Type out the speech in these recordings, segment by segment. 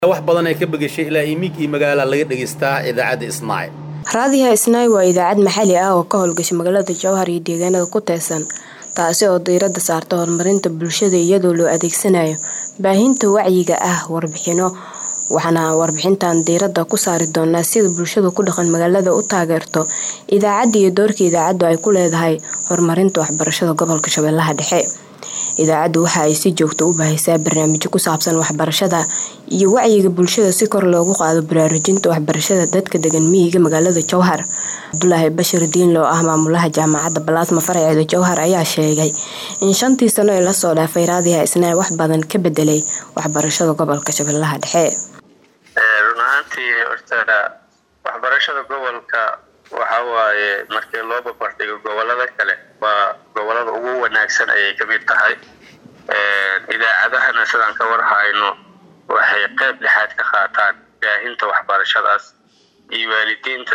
wax badan ay ka begeshay ilaa imiig iyo magaala laga dhegaystaa idaacadda isnaac raadiyaha isnaay waa idaacad maxalli ah oo ka howlgasha magaalada jowhar iyo deegaanada ku teesan taasi oo diiradda saarta horumarinta bulshada iyadoo loo adeegsanayo baahinta wacyiga ah warbixino waxaana warbixintan diiradda ku saari doonaa sida bulshada ku dhaqan magaalada u taageerto idaacadda iyo doorka idaacaddu ay ku leedahay horumarinta waxbarashada gobolka shabeellaha dhexe idaacaddu waxa ay si joogto u baahisaa barnaamijyo ku saabsan waxbarashada iyo wacyiga bulshada si kor loogu qaado baraarujinta waxbarashada dadka degan miyiga magaalada jowhar cabdulaahi bashir diin loo ah maamulaha jaamacadda balaasma faraceeda jowhar ayaa sheegay in shantii sano ee lasoo dhaafay raadiyaha isnaa wax badan ka bedelay waxbarashada gobolka shabeellaha dhexe run ahaantii horta waxbarashada gobolka waxa waaye markii loo babardhigo gobolada kale waa gobolada ugu wanaagsan ayay ka mid tahay idaacadahana sidaan ka warhayno waxay qeyb dhexaad ka qaataan baahinta waxbarashadaas iyo waalidiinta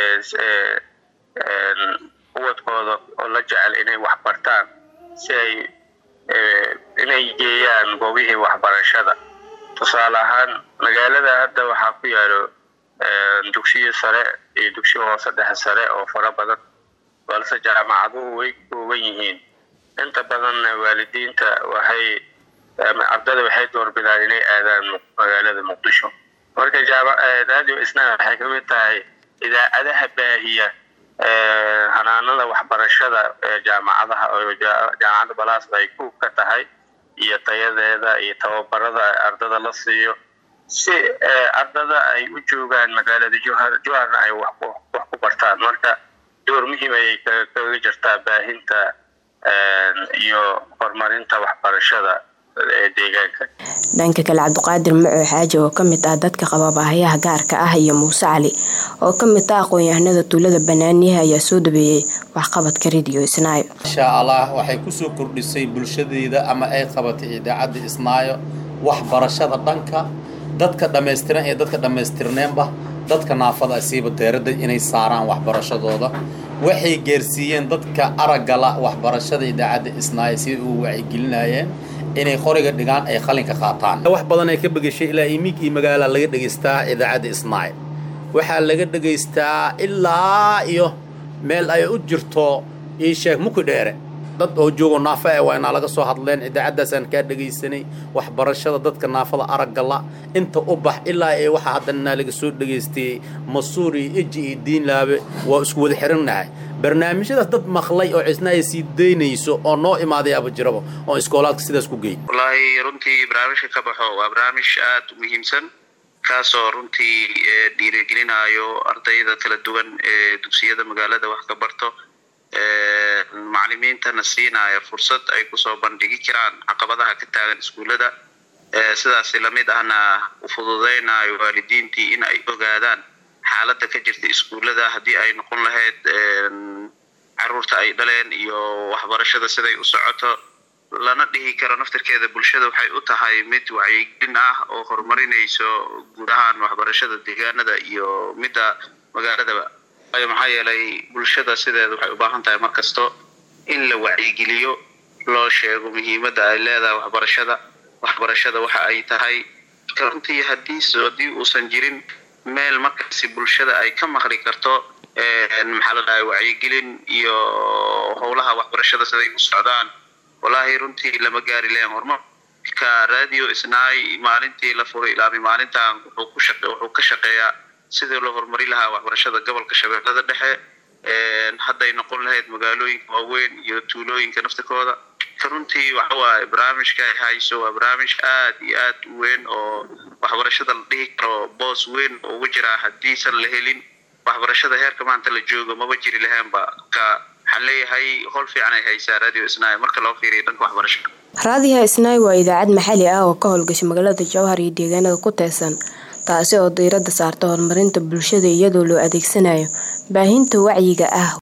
uwadkooda oo la jecel inay waxbartaan si ay inay geeyaan goobihii waxbarashada tusaale ahaan magaalada hadda waxaa ku yaalo dugsiyo sare iyo dugsiyo hoose dhexe sare oo fara badan balse jaamacaduhu way kooban yihiin inta badanna waalidiinta waxay ardada waxay doorbidaan inay aadaan magaalada muqdisho marka radio isna waxay ka mid tahay idaacadaha baahiya hanaanada waxbarashada ee jaamacadaha oo jaamacadda balaasba ay kuub ka tahay iyo tayadeeda iyo tababarada ardada la siiyo si ardada ay u joogaan magaalada jowhar jowharna ay wax ku bartaan marka door muhiim ayay kaga jirtaa baahinta iyo horumarinta waxbarashada ee deegaanka dhanka kale cabdiqaadir maco xaaji oo ka mid ah dadka qaba baahayaha gaarka ah iyo muuse cali oo ka mid ah aqoon-yahanada tuulada banaaniyaha ayaa soo dhabeeyey waxqabadka radio isnaayo insha allah waxay kusoo kordhisay bulshadeeda ama ay qabatay idaacadda isnaayo waxbarashada dhanka dadka dhammaystiran iyo dadka dhammaystirneenba dadka naafada asiiba deeradda inay saaraan waxbarashadooda waxay gaarsiiyeen dadka araggala waxbarashada idaacadda isnaayo siday ugu wacyigelinayeen inay qoriga dhigaan ay qalinka qaataan wax badan ay ka begeshay ilaa imiig iyo magaala laga dhegaystaa idaacadda isnaayo waxaa laga dhegaystaa ilaa iyo meel ay u jirto ii sheeg muki dheere dad oo joogo naafa e waa inaa laga soo hadleen idaacaddaasaan kaa dhegaysanay waxbarashada dadka naafada araggala inta u bax ilaa ee waxaa haddanaa laga soo dhegaystay masuur iyo eji iyo diinlaabe waa isku wada xirannahay barnaamijyadaas dad maqlay oo cisna ay sii daynayso oo noo imaadayaaba jiraba oo iskoolaadka sidaas ku geey wallaahi runtii barnaamijka ka baxo waa barnaamij aada u muhiimsan kaasoo runtii dhiirigelinayo ardayda kala duwan ee dugsiyada magaalada wax ka barto macalimiintana siinaya fursad ay kusoo bandhigi karaan caqabadaha ka taagan iskuullada sidaasi lamid ahna u fududeynayo waalidiintii in ay ogaadaan xaaladda ka jirta iskuullada haddii ay noqon lahayd caruurta ay dhaleen iyo waxbarashada siday u socoto lana dhihi karo naftirkeeda bulshada waxay u tahay mid wacyigelin ah oo horumarinayso guud ahaan waxbarashada deegaanada iyo midda magaaladaba maxaa yeelay bulshada sideeda waxay u baahan tahay mar kasto in la wacyigeliyo loo sheego muhiimadda ay leedahay waxbarashada waxbarashada waxa ay tahay runtii haddii haddii uusan jirin meel markaasi bulshada ay ka maqli karto maxaa la dhahay wacyigelin iyo howlaha waxbarashada siday u socdaan wallaahi runtii lama gaari lahen horumarka radio isnaay maalintii la furay ilaami maalintan wuxuu ku shaqe wuxuu ka shaqeeyaa sidii loo horumari lahaa waxbarashada gobolka shabeellada dhexe hadday noqon lahayd magaalooyinka waaweyn iyo tuulooyinka naftikooda runtii waxa waaye barnaamijka ay hayso waa barnaamij aad iyo aad u weyn oo waxbarashada la dhihi karo boos weyn oo ugu jiraa haddiisan la helin waxbarashada heerka maanta la joogo maba jiri lahaanba ka waxaan leeyahay howl fiican ay haysaa radio isnaay marka loo fiiriyo dhanka waxbarashada raadiyaha isnaay waa idaacad maxalli ah oo ka howlgasha magaalada jowhar iyo deegaanada ku teesan taasi oo diiradda saarta horumarinta bulshada iyadoo loo adeegsanayo baahinta wacyiga ah